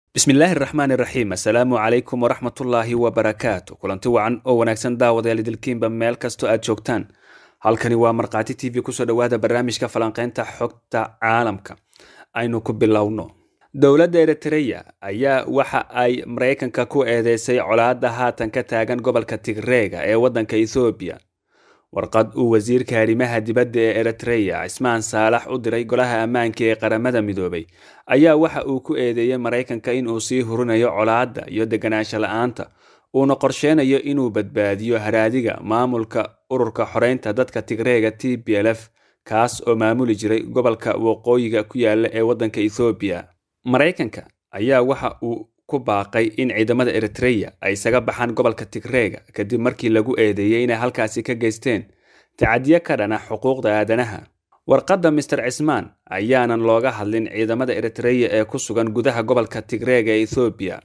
bismillaahi raxmaan iraxiim assalaamu calaykum waraxmatullaahi wabarakaatu kulanti wacan oo wanaagsan daawadayaal idilkiinba meel kastoo aad joogtaan halkani waa markhaati t v kusoo dhowaada barnaamijka falanqeynta xogta caalamka aynu ku bilowno dowladda eritreya ayaa waxa ay maraykanka ku eedeysay colaadda haatan ka taagan gobolka tigreega ee waddanka ethoobiya warqad uu wasiirka arrimaha dibadda ee eritreya cismaan saalax u diray golaha ammaanka ee qaramada midoobay ayaa waxa uu ku eedeeyey maraykanka inuu sii hurinayo colaadda iyo deganaansho la-aanta uuna qorsheynayo inuu badbaadiyo haraadiga maamulka ururka xoreynta dadka tigreega t b l f kaas oo maamuli jiray gobolka waqooyiga ku yaala ee waddanka ethoobiya maraykanka ayaa waxa uu ku baaqay in ciidamada eritreya ay isaga baxaan gobolka tigreega kadib markii lagu eedeeyey inay halkaasi ka geysteen tacadiyo ka dhana xuquuqda aadanaha warqadda mister cismaan ayaanan looga hadlin ciidamada eritreya ee ku sugan gudaha gobolka tigreega ee ethoobiya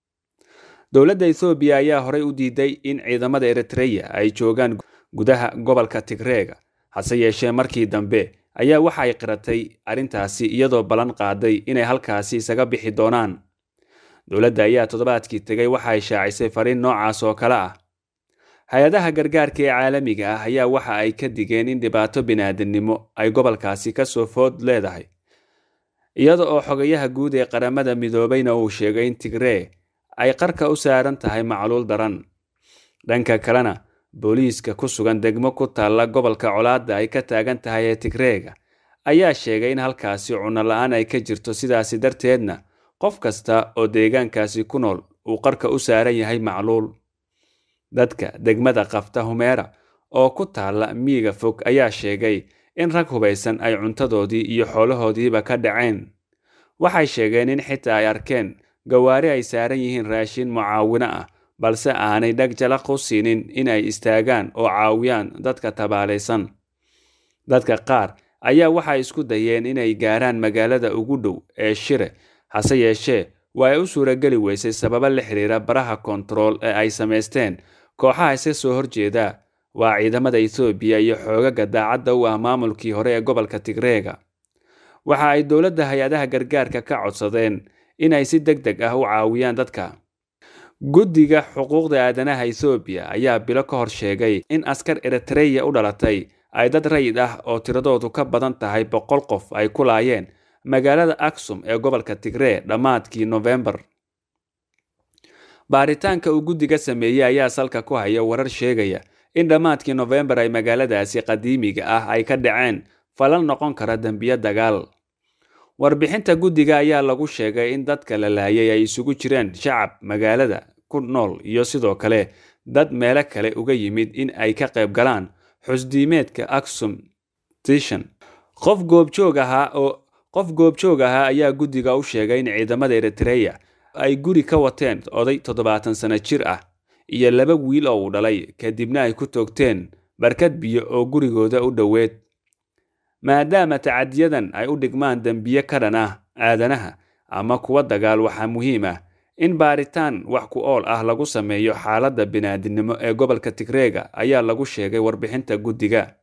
dowladda ethoobiya ayaa horey u diiday in ciidamada eritreya ay joogaan gudaha gobolka tigreega hase yeeshee markii dambe ayaa waxa ay qiratay arrintaasi iyadoo ballan qaaday inay halkaasi isaga bixi doonaan dowladda ayaa toddobaadkii tegay waxa ay shaacisay fariin noocaas oo kale ah hay-adaha gargaarka ee caalamiga ah ayaa waxa ay ka digeen in dhibaato bini'aadamnimo ay gobolkaasi kasoo food leedahay iyada oo xogayaha guud ee qaramada midoobayna uu sheegay in tigree ay qarka u saaran tahay macluul daran dhanka kalena booliiska ku sugan degmo ku taalla gobolka colaadda ay ka taagan tahay ee tigreega ayaa sheegay in halkaasi cunno la-aan ay ka jirto sidaasi darteedna qof kasta oo deegaankaasi ku nool uu qarka u saaran yahay macluul dadka degmada qafta humeera oo ku taalla miyiga fog ayaa sheegay in rag hubaysan ay cuntadoodii iyo xoolahoodiiba ka dhaceen waxay sheegeen in xitaa ay arkeen gawaari ay saaran yihiin raashin mucaawino ah balse aanay dhag jalaq u siinin in ay istaagaan oo caawiyaan dadka tabaalaysan dadka qaar ayaa waxay isku dayeen inay gaaraan magaalada ugu dhow ee shire hase yeeshee waa ay u suurageli weysay sababo la xiriira baraha kontarool ee ay samaysteen kooxaha iska soo horjeeda waa ciidamada ethoobiya iyo xoogaga daacadda u ah maamulkii hore ee gobolka tigreega waxa ay dowladda hay-adaha gargaarka ka codsadeen inay si deg deg ah u caawiyaan dadka guddiga xuquuqda aadanaha ethoobiya ayaa bilo ka hor sheegay in askar eritreya u dhalatay ay dad rayid ah oo tiradoodu ka badan tahay boqol qof ay ku laayeen magaalada aksum ee gobolka tigree dhammaadkii nofembar baaritaanka uu guddiga sameeyey ayaa salka ku haya warar sheegaya in dhammaadkii nofembar ay magaaladaasi qadiimiga ah ay ka dhaceen falal noqon kara dembiyo dagaal warbixinta guddiga ayaa lagu sheegay in dadka la laayay ay isugu jireen shacab magaalada ku nool iyo sidoo kale dad meelo kale uga yimid in ay ka qayb galaan xusdiimeedka aksum tishan qof goobjoog ahaa oo qof goobjoog ahaa ayaa guddiga u sheegay in ciidamada eritreya ay guri ka wateen oday toddobaatan sano jir ah iyo laba wiil oo uu dhalay kadibna ay ku toogteen barkad biyo oo gurigooda u dhoweed maadaama tacadiyadan ay u dhigmaan dembiye ka dhan ah aadanaha ama kuwa dagaal waxaa muhiim ah in baaritaan wax ku ool ah lagu sameeyo xaaladda bini'aadinimo ee gobolka tigreega ayaa lagu sheegay warbixinta guddiga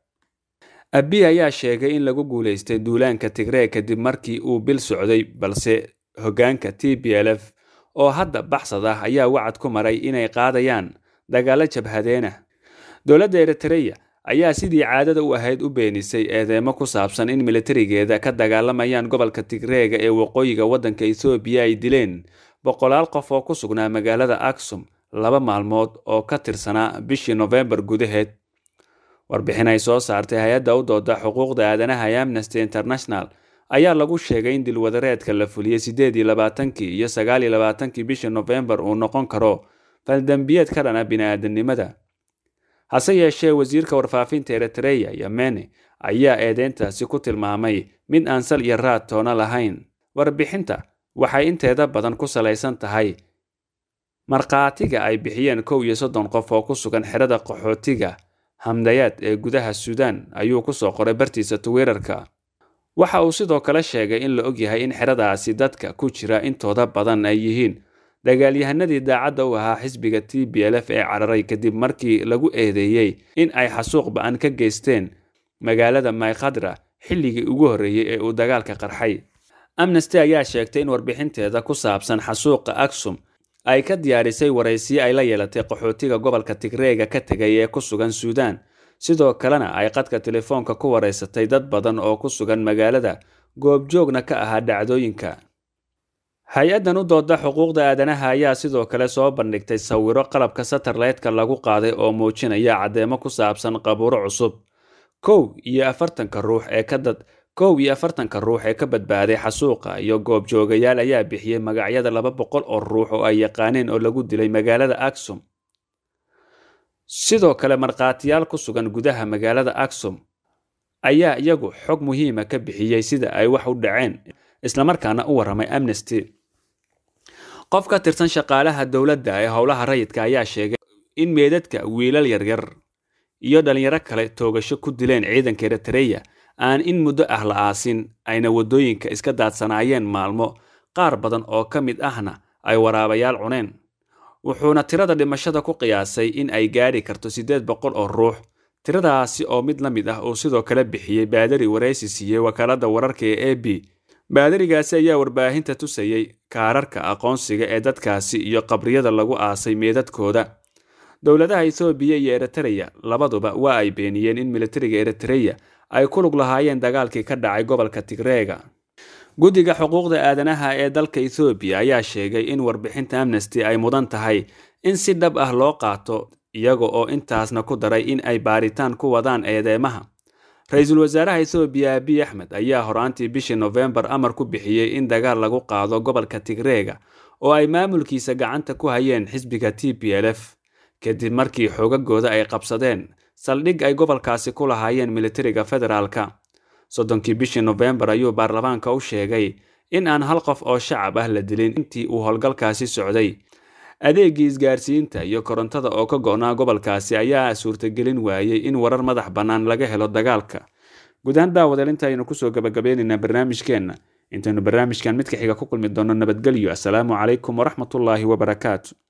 abi ayaa sheegay in lagu guulaystay duulaanka tigree kadib markii uu bil socday balse hoggaanka t b l f oo hadda baxsad ah ayaa wacad ku maray inay qaadayaan dagaalo jabhadeenah dowladda eritreya ayaa sidii caadada u ahayd u beenisay eedeemo ku saabsan in militarigeeda ka dagaalamayaan gobolka tigreega ee waqooyiga waddanka ethoobiya ay dileen boqolaal qof oo ku sugnaa magaalada aksum laba maalmood oo ka tirsanaa bishii nofembar gudaheed warbixin ay soo saartay hay-adda u dooda xuquuqda aadanaha ee amnesty international ayaa lagu sheegay in dilwadareedka la fuliyey siddeed iyo labaatankii iyo sagaal iyo labaatankii bishii nofembar uu noqon karo faldembiyeed ka dhana bini'aadanimada hase yeeshee wasiirka warfaafinta eritreya yamene ayaa eedeyntaasi ku tilmaamay mid aan sal iyo raad toona lahayn warbixinta waxay inteeda badan ku salaysan tahay markhaatiga ay bixiyeen kow iyo soddon qof oo ku sugan xerada qaxootiga hamdayaad ee gudaha suudaan ayuu kusoo qoray bartiisa twitter-ka waxa uu sidoo kale sheegay in la ogyahay in xeradaasi dadka ku jira intooda badan ay yihiin dagaalyahanadii daacadda u ahaa xisbiga t b l f ee cararay kadib markii lagu eedeeyey in ay xasuuq ba-an ka geysteen magaalada maykhadra xilligii ugu horreeyey ee uu dagaalka qarxay amnesty ayaa sheegtay in warbixinteeda ku saabsan xasuuqa aksum ay ka diyaarisay waraysiyo ay la yeelatay qaxootiga gobolka tigreega ka tegay ee ku sugan suudaan sidoo kalena ay qadka telefoonka ku waraysatay dad badan oo ku sugan magaalada goobjoogna ka ahaa dhacdooyinka hay-addan u dooda xuquuqda aadanaha ayaa sidoo kale soo bandhigtay sawiro qalabka satarlaytka lagu qaaday oo muujinaya caddeemo ku saabsan qabuuro cusub kow iyo afartanka ruux ee ka dad kow iyo afartanka ruux ee ka badbaaday xasuuqa iyo goobjoogayaal ayaa bixiyey magacyada laba boqol oo ruux oo ay yaqaaneen oo lagu dilay magaalada aksum sidoo kale markhaatiyaal ku sugan gudaha magaalada aksum ayaa iyagu xog muhiima ka bixiyey sida ay wax u dhaceen islamarkaana u warramay amnesty qof ka tirsan shaqaalaha dowladda ee howlaha rayidka ayaa sheegay in meedadka wiilal yaryar iyo dhalinyaro kale toogasho ku dileen ciidanka eritreya aan in muddo ah la aasin ayna waddooyinka iska daadsanaayeen maalmo qaar badan oo ka mid ahna ay waraabayaal cuneen wuxuuna tirada dhimashada ku qiyaasay in ay gaadhi karto siddeed boqol oo ruux tiradaasi oo mid la mid ah uu sidoo kale bixiyey baadari waraysi siiyey wakaaladda wararka ee a b baadarigaasi ayaa warbaahinta tusayey kaararka aqoonsiga ee dadkaasi iyo qabriyada lagu aasay meedadkooda dowladaha ethoobiya iyo eritreya labaduba waa ay beeniyeen in militariga eritreya ay ku lug lahaayeen dagaalkii ka dhacay gobolka tigreega guddiga xuquuqda aadanaha ee dalka ethoobiya ayaa sheegay in warbixinta amnesty ay mudan tahay in si dhab ah loo qaato iyaga oo intaasna ku daray in ay baaritaan ku wadaan eedeemaha ra-iisul wasaaraha ethoobiya abiy axmed ayaa horaantii bishii nofembar amar ku bixiyey in dagaal lagu qaado gobolka tigreega oo ay maamulkiisa gacanta ku hayeen xisbiga t p l f kadib markii xoogagooda ay qabsadeen saldhig ay gobolkaasi ku lahaayeen militariga federaalka soddonkii bishii nofembar ayuu baarlamaanka u sheegay in aan hal qof oo shacab ah la dilin intii uu howlgalkaasi socday adeegii isgaarsiinta iyo korontada oo ka go-naa gobolkaasi ayaa suurtagelin waayey in warar madax bannaan laga helo dagaalka guud ahaan daawadeel intaaynu kusoo gabagabeynaynaa barnaamijkeenna intaynu barnaamijkan midka xiga ku kulmi doonno nabadgelyo assalaamu calaykum waraxmatullaahi wabarakaatu